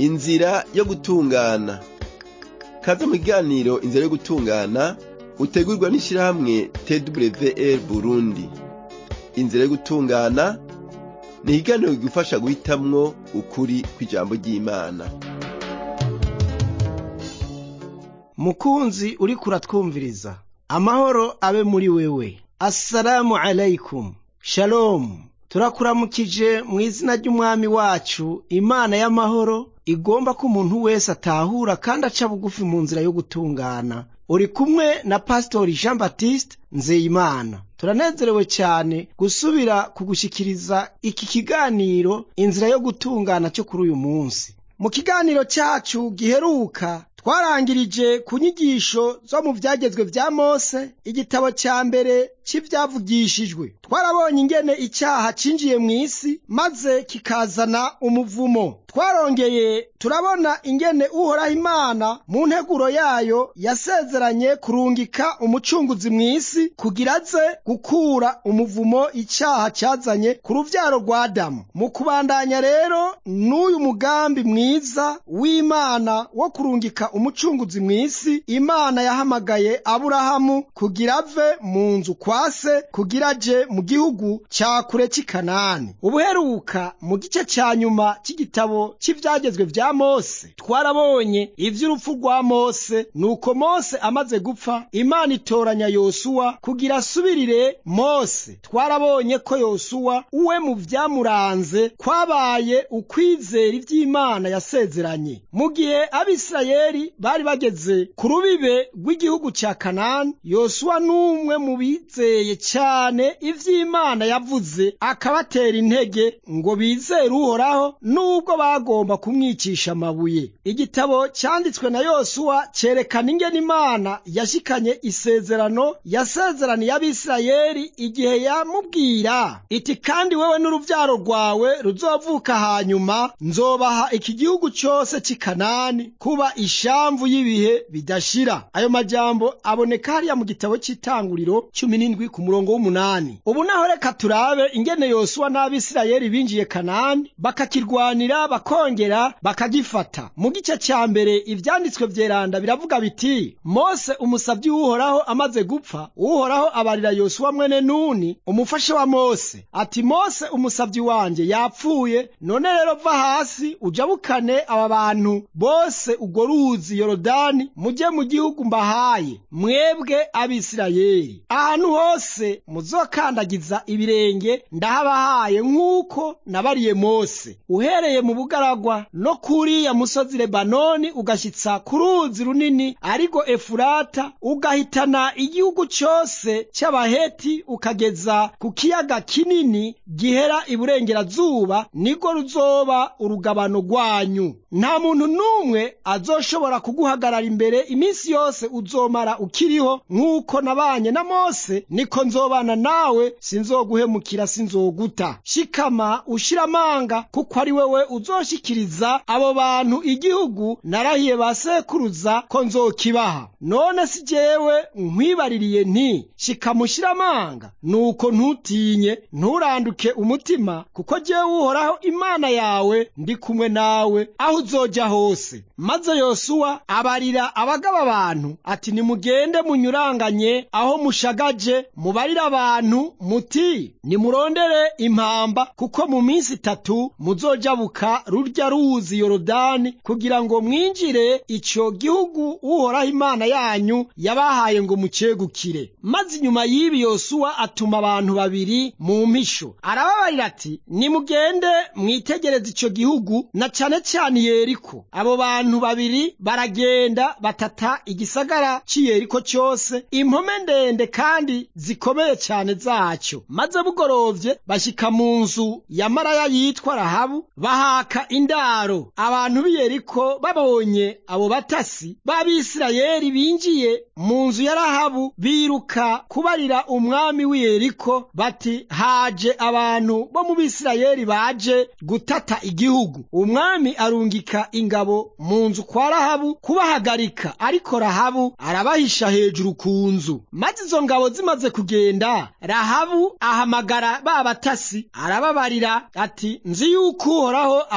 inzira yo gutungana kaze mu kiganiro inzira yo gutungana utegurwa n'ishirahamwe twr burundi inzira yo gutungana ni ikiganiro kigufasha guhitamwo ukuri kw'ijambo ry'imana mukunzi uriko uratwumviriza amahoro abe muri wewe assalamu alaikum shalomu turakuramukije mu izina ry'umwami wacu imana y'amahoro igomba ko umuntu wese atahura kandi aca bugufi mu nzira yo gutungana uri kumwe na pasitori jean baptiste nzeyimana turanezerewe cyane gusubira kugushikiriza iki kiganiro inzira yo gutungana cyo kuri uyu munsi mu kiganiro cyacu giheruka twarangirije ku nyigisho zo mu byagezwe bya mose igitabo cya mbere cy'ibyavugishijwe twarabonye ingene icyaha cinjiye mu isi maze kikazana umuvumo twarongeye turabona ingene uhoraho imana mu nteguro yayo yasezeranye kurungika umucunguzi mu isi kugira aze gukura umuvumo icyaha cyazanye ku ruvyaro rwa adamu mu kubandanya rero n'uyu mugambi mwiza w'imana wo kurungika umucunguzi mu isi imana yahamagaye aburahamu kugira ave mu nzu kwa se kugira aje mu gihugu cya kure cy'i kanani ubuheruka mu gice cya nyuma cy'igitabo cy'ibyagezwe bya mose twarabonye iby'urupfu rwa mose nuko mose amaze gupfa imana itoranya yosuwa kugira asubirire mose twarabonye ko yosuwa uwe mu byamuranze kwabaye ukwizera iby'imana yasezeranye mu gihe abisirayeli bari bageze ku rubibe rw'igihugu cya kanani yosuwa n'umwe mu bizeye cyane iby'imana yavuze akabatera intege ngo bizere uhoraho n'ubwo bagomba kumwicisha amabuye igitabo cyanditswe na yosuwa cyerekana ingene imana yashikanye isezerano yasezeraniye abisirayeli igihe yamubwira iti kandi wewe n'uruvyaro rwawe ruzovuka hanyuma nzobaha iki gihugu cyose cy'i kanani kuba ishamvu y'ibihe bidashira ayo majambo aboneka hariya mu gitabo cy'itanguriro cumi n'indwi ku murongo w'umunani ubu naho reka turabe ingene yosuwa n'abisirayeli binjiye kanani bakakirwanira bakongera bakagifata mu gice cya mbere ivyanditswe vyeranda biravuga biti mose umusavyi w'uhoraho amaze gupfa uhoraho abarira yosuwa mwene nuni umufasha wa mose ati mose umusavyi wanje yapfuye none rero va hasi ujabukane aba bantu bose urwo ruzi yorodani mujye mu gihugu mbahaye mwebwe abisirayeli ahantu hose muzokandagiza ibirenge ndahabahaye nk'uko nabariye mose uhereye mu bugaragwa no kuriya musozi lebanoni ugashyitsa ku ruzi runini ariko efurata ugahitana igihugu cyose cy'abaheti ukageza ku kiyaga kinini gihera iburengerazuba niko ruzoba urugabano rwanyu nta muntu n'umwe azoshobora kuguhagarara imbere iminsi yose uzomara ukiriho nk'uko nabanye na mose niko nzobana nawe sinzoguhemukira sinzoguta shikama ushira amanga kuko ari wewe uzoshikiriza abo bantu igihugu narahiye ba sekuruza ko nzokibaha none si jewe nkwibaririye nti shikama ushira amanga nuko ntutinye nturanduke umutima kuko jewe uhoraho imana yawe ndi kumwe nawe aho uzoja hose maze yosuwa abarira abagaba abantu ati nimugende munyuranganye aho mushagaje mubarire abantu muti nimurondere impamba kuko mu minsi itatu muzojabuka rurya ruzi yorodani kugira ngo mwinjire ico gihugu uhoraho imana yanyu yabahaye ngo mucegukire maze inyuma y'ibi yosuwa atuma abantu babiri mu mpisho arababarira ati nimugende mwitegereze ico gihugu na cane cane yeriko abo bantu babiri baragenda batata igisagara c'i yeriko cyose impome ndende kandi zikomeye cyane zacyo maze bugorovye bashika mu nzu ya maraya yitwa rahabu bahaka indaro abantu b'i yeriko babonye abo batasi b'abisirayeli binjiye mu nzu ya rahabu biruka kubarira umwami w'i yeriko bati haje abantu bo mu bisirayeli baje gutata igihugu umwami arungika ingabo mu nzu kwa rahabu kubahagarika ariko rahabu arabahisha hejuru ku nzu maze izo ngabo zimaze kugenda rahabu ahamagara ba batasi arababarira ati nzi yuko uhoraho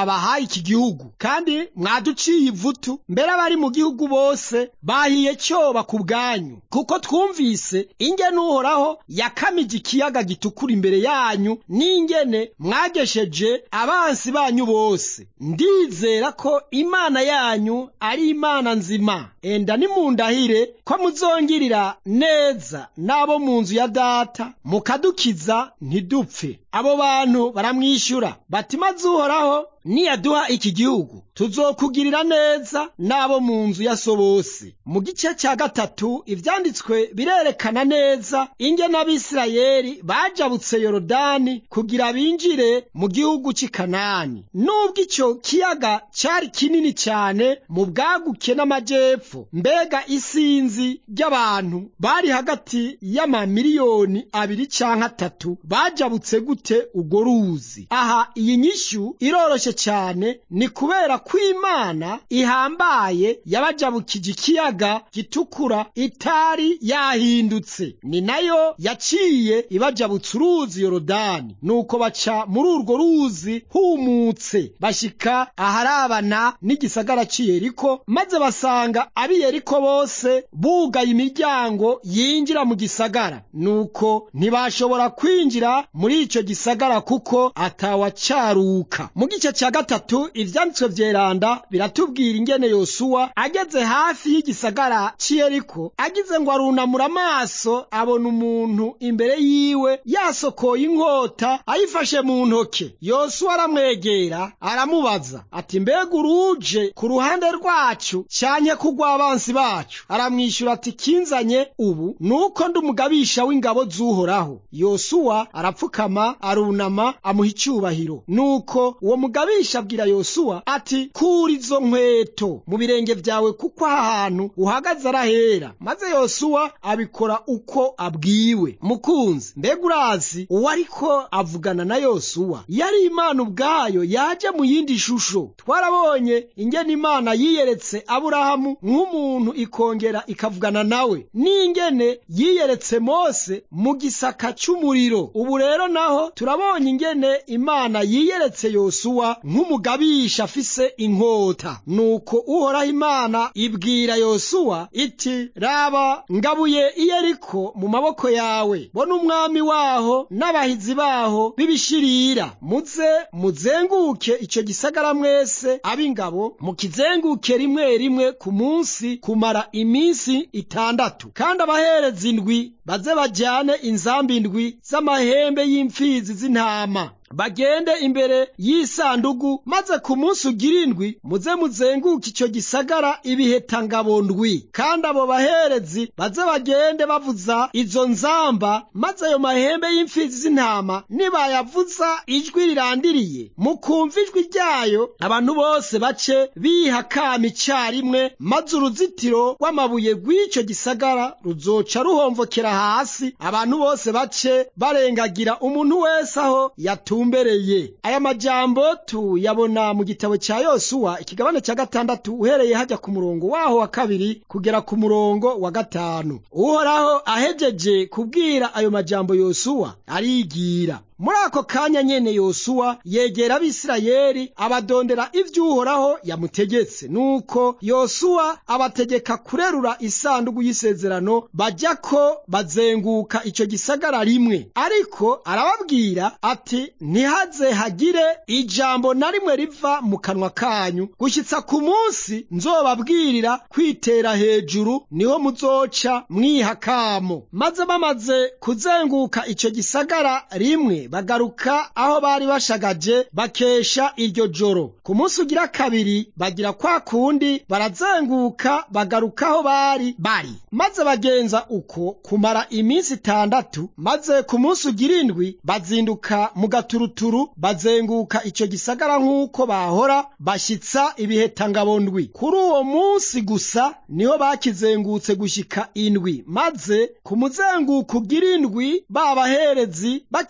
twabahaye iki gihugu kandi mwaduciye ivutu mbere abari mu gihugu bose bahiye cyoba ku bwanyu kuko twumvise ingene uhoraho yakamije ikiyaga gitukura imbere yanyu n'ingene mwagesheje abansi banyu bose ndizera ko imana yanyu ari imana nzima enda nimundahire ko muzongirira neza n'abo mu nzu ya data mukadukiza ntidupfe abo bantu baramwishyura bati maze uhoraho niyaduha iki gihugu tuzokugirira neza n'abo mu nzu ya so bose mu gice cya gatatu ivyanditswe birerekana neza ingene abisirayeli bajabutse yorodani kugira binjire mu gihugu cy'i kanani nubwo icyo kiyaga cyari kinini cyane mu bwaguke n'amajepfo mbega isinzi ry'abantu bari hagati y'amamiliyoni abiri canke atatu bajabutse gute urwo ruzi aha iyi nyishu iroroshe cyane ni kubera ko imana ihambaye yabajabukije ikiyaga gitukura itari yahindutse ni nayo yaciye ibajabutsa uruzi yorodani nuko baca muri urwo ruzi humutse bashika aharabana n'igisagara c'i yeriko maze basanga ab'i yeriko bose bugaye imiryango yinjira mu gisagara nuko ntibashobora kwinjira muri ico gisagara kuko atawacaruka mu gice cya gatatu ivyanditswe vyeranda biratubwira ingene yosuwa ageze hafi y'igisagara c'iyeriko agize ngo arunamura amaso abona umuntu imbere yiwe yasokoye inkota ayifashe mu ntoke yosuwa aramwegera aramubaza ati mbega uruje ku ruhande rwacu canke kugw'abansi bacu aramwishyura ati kinzanye ubu nuko ndi umugabisha w'ingabo z'uhoraho yosuwa arapfukama arunama amuha icyubahiro nuko uwo mugabisha abwira yosuwa ati kura izo nkweto mu birenge vyawe kuko aha hantu uhagaze arahera maze yosuwa abikora uko abwiwe mukunzi mbega urazi uwo ariko avugana na yosuwa yari imana ubwayo yaje mu yindi shusho twarabonye ingene imana yiyeretse aburahamu nk'umuntu ikongera ikavugana nawe n'ingene yiyeretse mose mu gisaka cy'umuriro ubu rero naho turabonye ingene imana yiyeretse yosuwa nk'umugabisha afise inkota nuko uhoraho imana ibwira yosuwa iti raba ngabuye iyeriko mu maboko yawe bona umwami waho n'abahizi baho b'ibishirira muze muzenguke icyo gisagara mwese ab'ingabo mukizenguke rimwe rimwe ku munsi kumara iminsi itandatu kandi abahereza indwi baze bajyane inzambi indwi z'amahembe y'imfizi z'intama bagende imbere y'isandugu maze ku munsi ugira indwi muze muzenguke icyo gisagara ibihetangabo ndwi kandi abo baherezi baze bagende bavuza izo nzamba maze ayo mahembe y'imfizi z'intama nibayavuza ijwi rirandiriye mukumva ijwi ryayo abantu bose bace biha kama icyarimwe maze uruzitiro rw'amabuye rw'icyo gisagara ruzoca ruhomvokera hasi abantu bose bace barengagira umuntu wese aho yatu tumbereye aya majambo tuyabona mu gitabo cya yosuwa ikigabane cya gatandatu uhereye hajya ku murongo waho wa kabiri kugera ku murongo wa gatanu uhoraho ahejeje kubwira ayo majambo yosuwa arigira muri ako kanya nyene yosuwa yegera abisirayeli abadondera ivy'uhoraho yamutegetse nuko yosuwa abategeka kurerura isandugu y'isezerano bajya ko bazenguka ico gisagara rimwe ariko arababwira ati ntihaze hagire ijambo na rimwe riva mu kanwa kanyu gushyitsa ku munsi nzobabwirira kwitera hejuru niho muzoca mwihakamo maze bamaze kuzenguka ico gisagara rimwe bagaruka aho bari bashagaje bakesha iryo joro ku munsi ugira kabiri bagira kwa kundi barazenguka bagaruka aho bari bari maze bagenza uko kumara iminsi itandatu maze ku munsi ugira indwi bazinduka mu gaturuturu bazenguka icyo gisagara nk'uko bahora bashyitsa ibihetangabo ndwi kuri uwo munsi gusa niho bakizengutse gushyika indwi maze ku muzenguko ugira indwi babaherezi bakiriko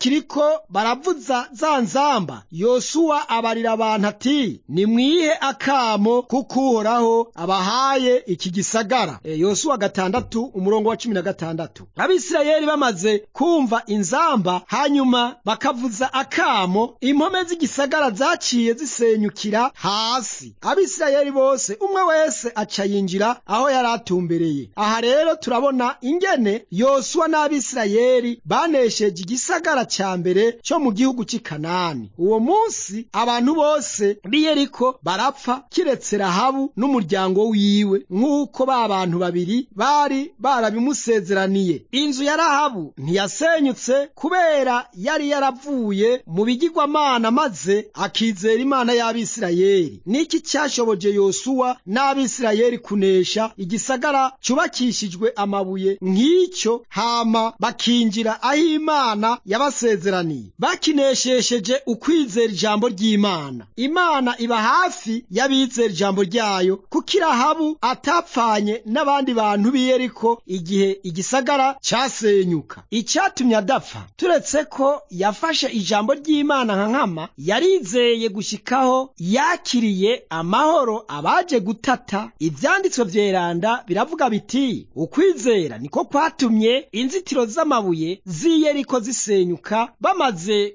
rero baravuza za nzamba yosuwa abarira abantu ati nimwihe akamo kuko uhoraho abahaye iki gisagara e, yosuwa gatandatu umurongo wa cumi na gatandatu abisirayeli bamaze kumva inzamba hanyuma bakavuza akamo impome z'igisagara zaciye zisenyukira hasi abisirayeli bose umwe wese aca yinjira aho yari atumbereye aha rero turabona ingene yosuwa n'abisirayeli banesheje igisagara ca mbere cyo mu gihugu cy'i kanani uwo munsi abantu bose b'i yeriko barapfa kiretse rahabu n'umuryango wiwe nk'uko ba bantu babiri bari barabimusezeraniye inzu ya rahabu ntiyasenyutse kubera yari yaravuye mu bigirwamana maze akizera imana y'abisirayeli niki cyashoboje yosuwa n'abisirayeli kunesha igisagara cyubakishijwe amabuye nk'icyo hama bakinjira aho imana yabasezeraniye bakineshesheje ukwizera ijambo ry'imana imana iba hafi y'abizera ijambo ryayo kuko irahabu atapfanye n'abandi bantu b'i yeriko igihe igisagara cyasenyuka icyatumye adapfa turetse ko yafashe ijambo ry'imana nka nkama yarizeye gushyikaho yakiriye amahoro abaje gutata ibyanditswe vyeranda biravuga biti ukwizera niko kwatumye inzitiro z'amabuye z'i yeriko zisenyuka bamaze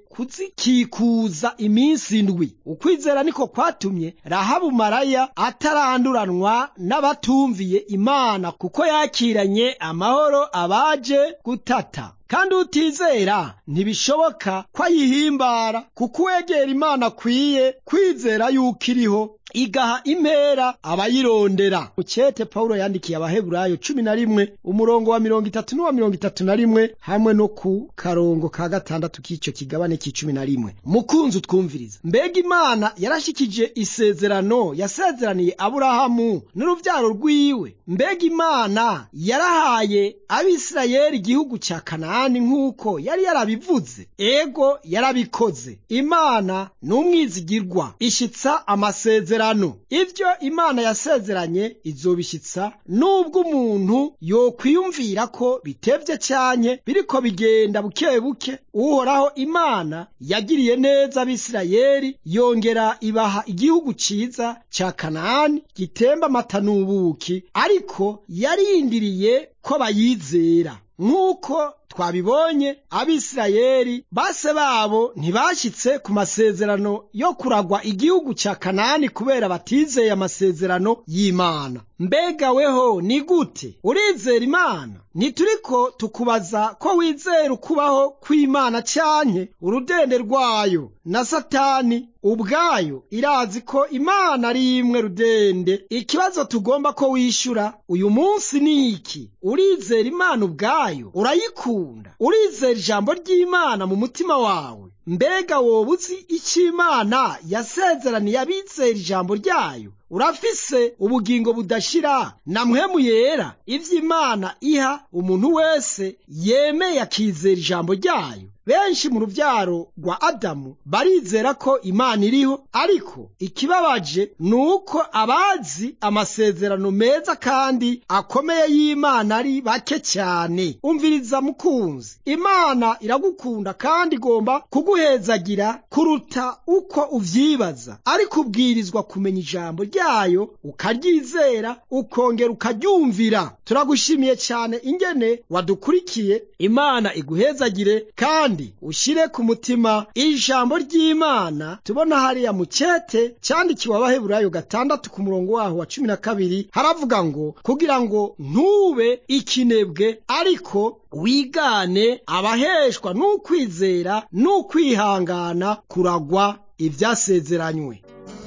kuzikikuza iminsi indwi ukwizera niko kwatumye rahabu maraya ataranduranwa n'abatumviye imana kuko yakiranye amahoro abaje gutata kandi utizera ntibishoboka ko ayihimbara kuko uwegera imana akwiye kwizera yuko iriho igaha impera abayirondera mukete pawulo yandikiye abaheburayo cumi na rimwe umurongo wa mirongo itatu n'uwa mirongo itatu na rimwe hamwe no ku karongo ka gatandatu k'icyo kigabane k'icumi na rimwe mukunzi utwumviriza mbega imana yarashikije isezerano yasezeraniye aburahamu n'urubyaro rwiwe mbega imana yarahaye abisirayeli igihugu cya kanani nk'uko yari yarabivuze ego yarabikoze imana ni umwizigirwa ishitsa amasezerano ibyo imana yasezeranye izobishyitsa nubwo umuntu yokwiyumvira ko bitevye cyanye biriko bigenda buke buke uhoraho imana yagiriye neza abisirayeli yongera ibaha igihugu ciza ca kanani gitemba amata n'ubuki ariko yarindiriye ko bayizera nk'uko twabibonye abisirayeli base babo ntibashyitse ku masezerano yo kuragwa igihugu cya kanani kubera batizeye amasezerano y'imana mbega weho ni gute urizera imana ntituriko tukubaza ko wizera ukubaho kw'imana cyanke urudende rwayo na satani ubwayo irazi ko imana ari imwe rudende ikibazo tugomba ko wishyura uyu munsi ni iki urizera imana ubwayo urayikunda urizera ijambo ry'imana mu mutima wawe mbega wowe uzi icyo imana yasezeraniye abizera ijambo ryayo urafise ubugingo budashira na mpwemu yera ivyo imana iha umuntu wese yemeye akizera ijambo ryayo benshi mu rubyaro rwa adamu barizera ko imana iriho ariko ikibabaje ni uko abazi amasezerano meza kandi akomeye y'imana ari bake cyane umviriza mukunzi imana iragukunda kandi igomba kuguhezagira kuruta uko uvyibaza ariko ubwirizwa kumenya ijambo ryayo ukaryizera ukongera ukaryumvira turagushimiye cyane ingene wadukurikiye imana iguhezagire kandi ushyire ku mutima ijambo ry'imana tubona hariya mu cyete cyandikiwe abaheburayo gatandatu ku murongo waho wa cumi na kabiri haravuga ngo kugira ngo ntube ikinebwe ariko wigane abaheshwa n'ukwizera n'ukwihangana kuragwa ibyasezeranywe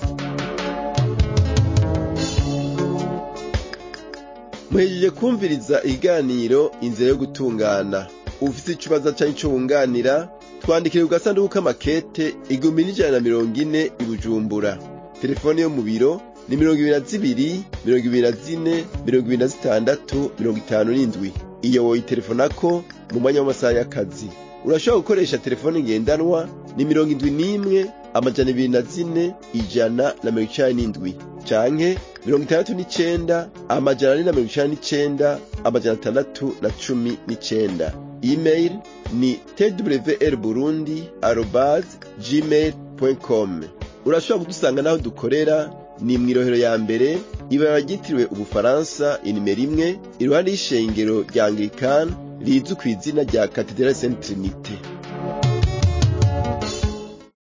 muhejeje kumviriza ikiganiro inzira yo gutungana ufite ikibazo cyangwa icyo wunganira twandikire ku gasanduku k'amakete igihumbi n'ijana na mirongo ine i bujumbura telefone yo mu biro ni mirongo ibiri na zibiri mirongo ibiri na zine mirongo ibiri na zitandatu mirongo itanu n'indwi iyo woyitelefonako mu mwanya w'amasaha y'akazi urashobora gukoresha telefone ngendanwa ni mirongo indwi n'imwe amajana ibiri na zine ijana na mirongo icenda n'indwi canke mirongo itandatu n'icenda amajana ane na mirongo icenda n'icenda amajana atandatu na cumi n'icenda email ni twr burundi arobase gmail com urashobora kudusanga n'aho dukorera ni mu irohero ya mbere ibara ryitiriwe ubufaransa inimero imwe iruhande y'ishengero rya anglikani rizwi ku izina rya katedrali saint trinite